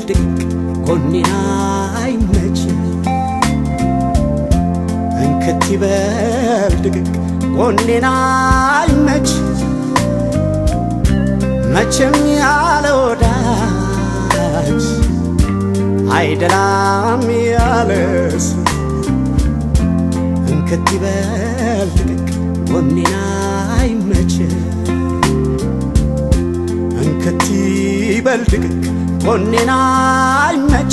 ድቅቅ ጎኔን አይመች እንክት ይበል ድቅቅ ጎኔን አይመች መቼም ያለ ወዳጅ አይደላም ያለስ እንክት ይበል ድቅቅ ጎኔን አይመች እንክት ይበል ድቅቅ ጎኔን አይመች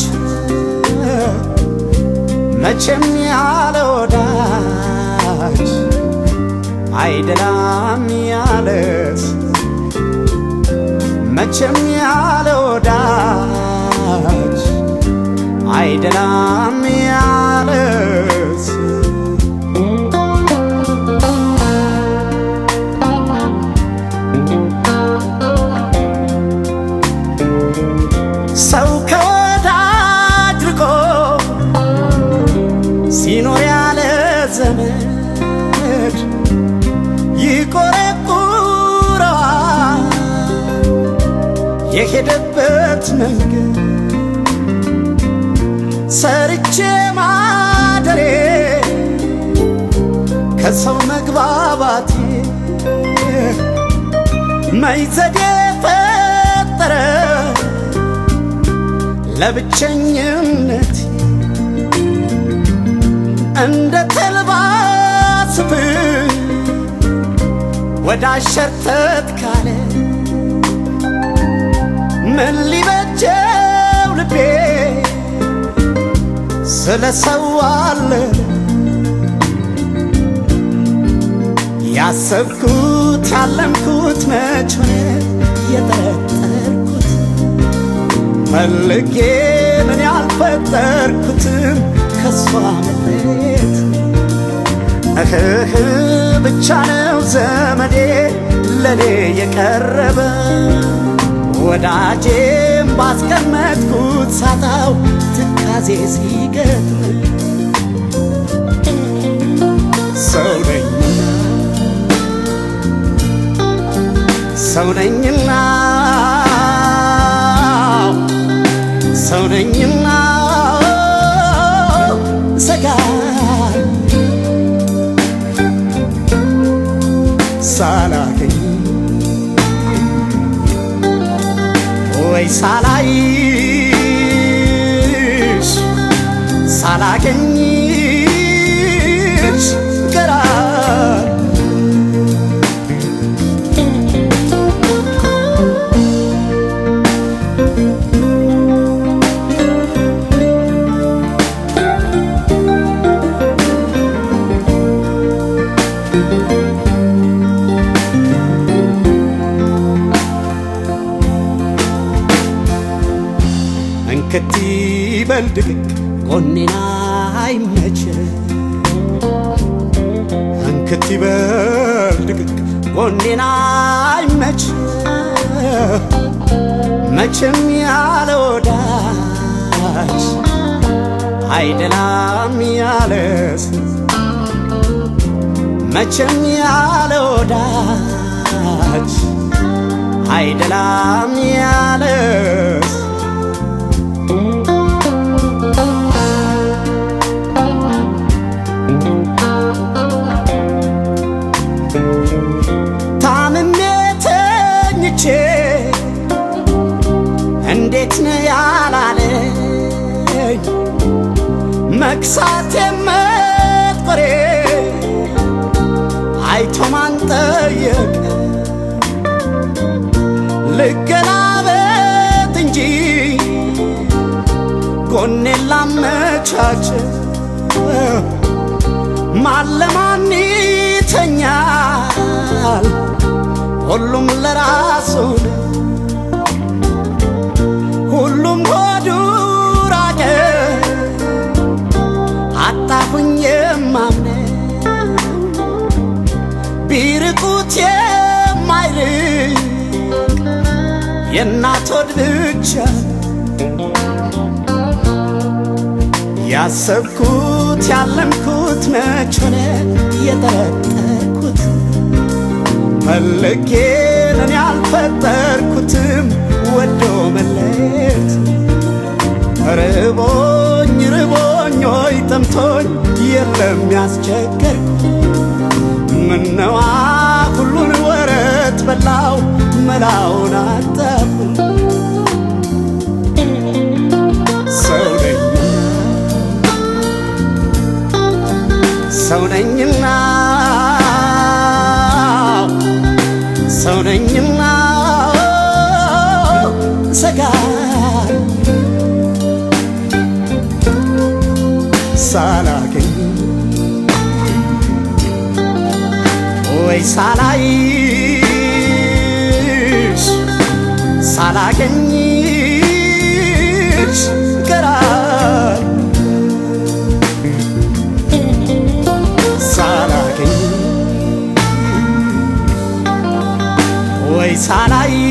መቼም ያለ ወዳጅ አይደላም ያለስ መቼም ያለ ወዳጅ አይደላም ያለስ ሰው ከወዳጅ ርቆ ሲኖር ያለ ዘመድ ይቆረቁረዋል የሄደበት መንገድ ሰርቼ ማደሬ ከሰው መግባባቴ መይዘዴ ፈጠረ ለብቸኝነት እንደ ተልባ ስፍር ወደ አሸርተት ካለ ምን ሊበጀው ልቤ ስለ ሰው አለ ያሰብኩት ያለምኩት መች ሆነ የጠረጠርኩት ፈልጌ ምን ያልፈጠርኩትም ከሷ መለየት እህህ ብቻ ነው ዘመዴ ለኔ የቀረበ ወዳጄም ባስቀመጥኩት ሳጣው ትካዜ ሲገጥም ሰው ነኝና ሰው ነኝና ሰው ነኝና ሰጋ ሳላገኝ ወይ ሳላይሽ ሳላገኝሽ ገራ እንክት ይበል ድቅቅ ጎኔን አይመች እንክት ይበል ድቅቅ ጎኔን አይመች መቼም ያለ ወዳጅ አይደላም ያለስ መቼም ያለ ወዳጅ አይደላም ያለስ ታምሜ ተኝቼ እንዴት ነው ያላለኝ መክሳቴ መጥቆሬ አይቶ ማን ጠየቀ ልገላበት እንጂ ጎኔን ላመቻች ማን ለማን ይተኛል ሁሉም ለራሱ ነው። ሁሉም ሆዱ ራቀ አጣሁኝ የማምነው ቢርቁት የማይርቅ የእናት ሆድ ብቻ ያሰብኩት ያለምኩት መች ሆነ የጠረጠርኩት ፈልጌ እኔ ያልፈጠርኩትም ወዶ መለየት ርቦኝ ርቦኝ ሆይ ጠምቶኝ የለም ያስቸገር ምነዋ ሁሉን ወረት በላው መላውን አጣሁ ሰው ነኝ ሰው ነኝና ሰው ነኝና ሰጋ ሳላገኝ ወይ ሳላይሽ ሳላገኝሽ ቀራል ሳላገኝ ወይ ሳላይ